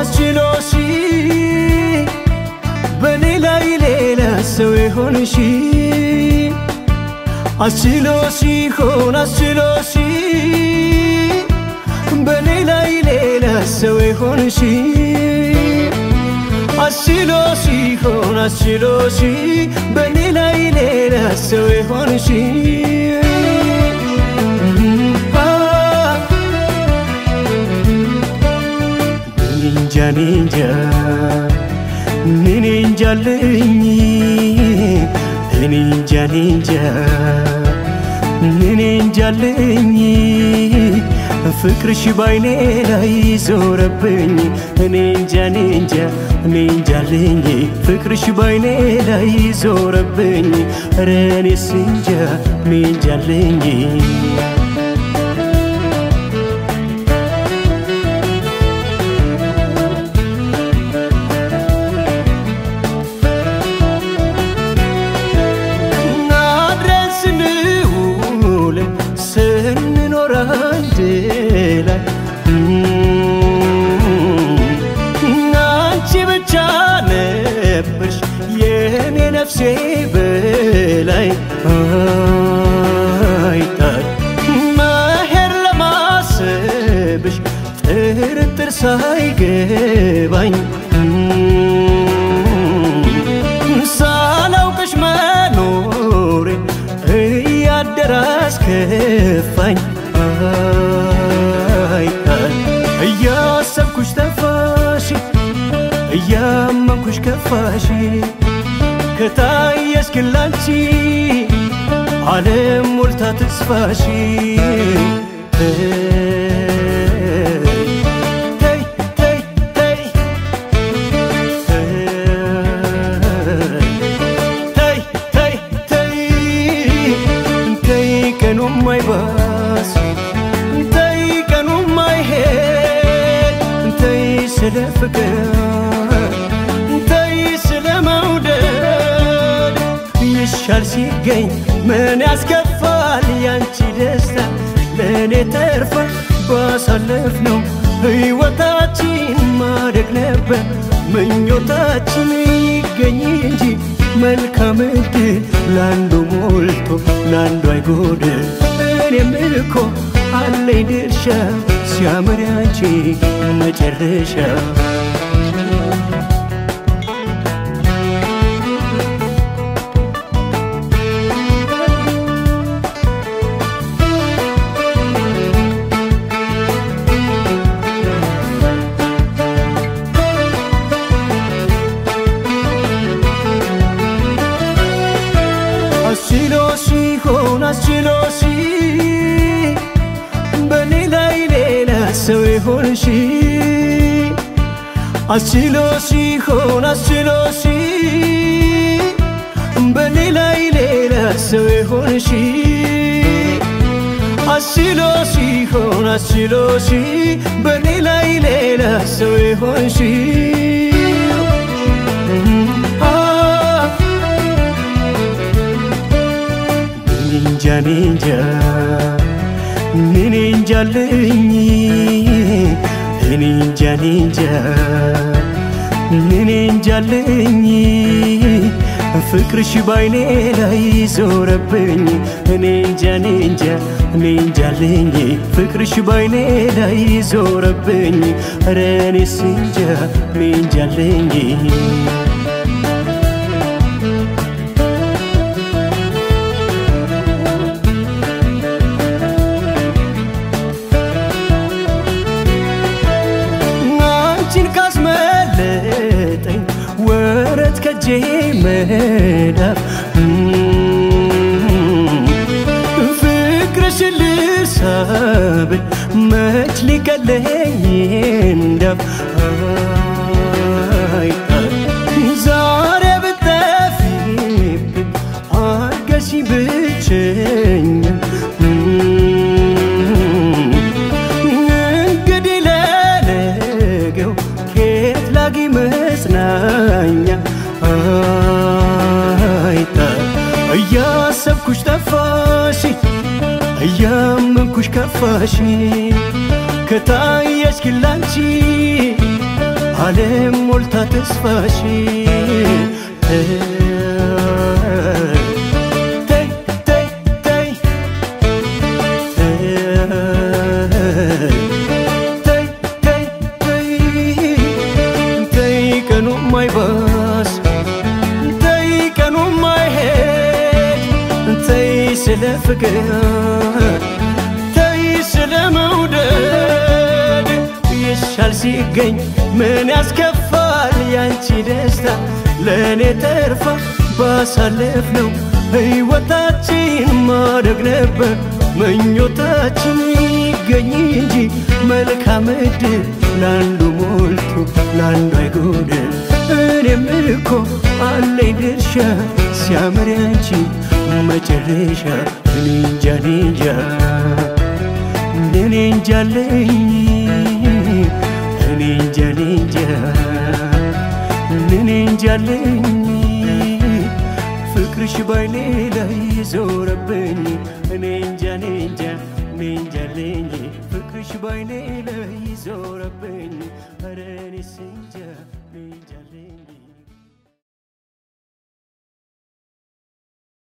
አስችሎሽ በኔ ላይ ሌላ ሰው የሆንሽ አስችሎሽ ሆን አስችሎሽ በኔ ላይ ሌላ ሰው የሆንሽ አስችሎሽ ሆን አስችሎሽ በኔ ላይ ሌላ ሰው የሆንሽ እንጃ እንጃ እኔ እንጃልኝ እኔ እንጃ እንጃ እኔ እንጃልኝ ፍቅርሽ ባይኔ ላይ ዞረብኝ እኔ እንጃ እኔ እንጃ እኔ እንጃልኝ ፍቅርሽ ባይኔ ላይ ዞረብኝ ኧረ እኔስ እንጃ እኔ እንጃልኝ አብረን ስንውል ስንኖር አንድ ላይ አንቺ ብቻ ነበርሽ የኔ ነፍሴ በላይ አይጣል መሄድ ለማሰብሽ ጥርጥር ሳይገባኝ ሳላውቅሽ መኖሬ እያደረ አስከፋኝ አይጣል እያሰብኩሽ ጠፋሽ እያመንኩሽ ከፋሽ ከታየሽ ግን ላንቺ ዓለም ሞልታ ተስፋሽ ተይ ተይ ተይ ተይ ተይ ተይ ተይ ቀኑም አይባስ ተይ ቀኑም አይሄድ ተይ ስለ ፍቅር ተይ ስለ መውደድ ይሻል ሲገኝ ምን ያስከፋል ያንቺ ደስታ ለእኔ ተርፋ ባሳለፍ ነው ሕይወታችን ማደግ ነበር ምኞታችን ይገኝ እንጂ መልካም ዕድል ለአንዱ ሞልቶ ለአንዱ አይጎድል እኔም እኮ አለኝ ድርሻ ሲያምር ያንቺ መጨረሻ አስችሎሽ ሆን አስችሎሽ በኔ ላይ ሌላ ሰው የሆንሽ አስችሎሽ ሆን አስችሎሽ በኔ ላይ ሌላ ሰው የሆንሽ አስችሎሽ ሆን አስችሎሽ በኔ ላይ ሌላ ሰው የሆንሽ እንጃ እኔ እንጃ እኔ እንጃልኝ እኔ እንጃ እኔ እንጃ እኔ እንጃልኝ ፍቅርሽ ባይኔ ላይ ዞረብኝ እኔ እንጃ እኔ እንጃ እኔ እንጃልኝ ፍቅርሽ ባይኔ ላይ ዞረብኝ ኧረ እኔስ እንጃ እኔ እንጃልኝ አንቺን ካስመለጠኝ ወረት ከጄ መዳፍ ፍቅርሽን ልሳብል መች ሊቀለኝ እንዳፍ ዛሬ ብጠፊብኝ አርገሽ ብቸኛ እንግዲህ ለነገው ኬት ላጊ መጽናኛ አይታ እያሰብኩሽ ጠፋሽ እያመንኩሽ ከፋሽ ከታየሽ ግን ላንቺ ዓለም ሞልታ ተስፋሽ ተይ ተይ ተይ ተይ ተይ ተይ ተይ ቀኑ ማይባስ ተይ ቀኑ ማይሄድ ተይ ስለ ፍቅር ተይ ስለ መውደድ ይሻል ሲገኝ ምን ያስከፋል ያንቺ ደስታ ለእኔ ተርፋ ባሳለፍ ነው ሕይወታችን ማደግ ነበር ምኞታችን ይገኝ እንጂ መልካም ዕድል ለአንዱ ሞልቶ ለአንዱ አይጎድል እኔም እኮ አለኝ ድርሻ ሲያምር ያንቺ መጨረሻ እኔ እንጃ እኔ እንጃ እኔ እንጃ አለኝ እኔ እንጃ እኔ እንጃ እኔ እንጃ አለኝ ፍቅርሽ ባይኔ ላይ ዞረብኝ እኔ እንጃ እኔ እንጃ እኔ እንጃ አለኝ ፍቅርሽ ባይኔ ላይ ዞረብኝ ኧረ እኔስ እንጃ እኔ እንጃ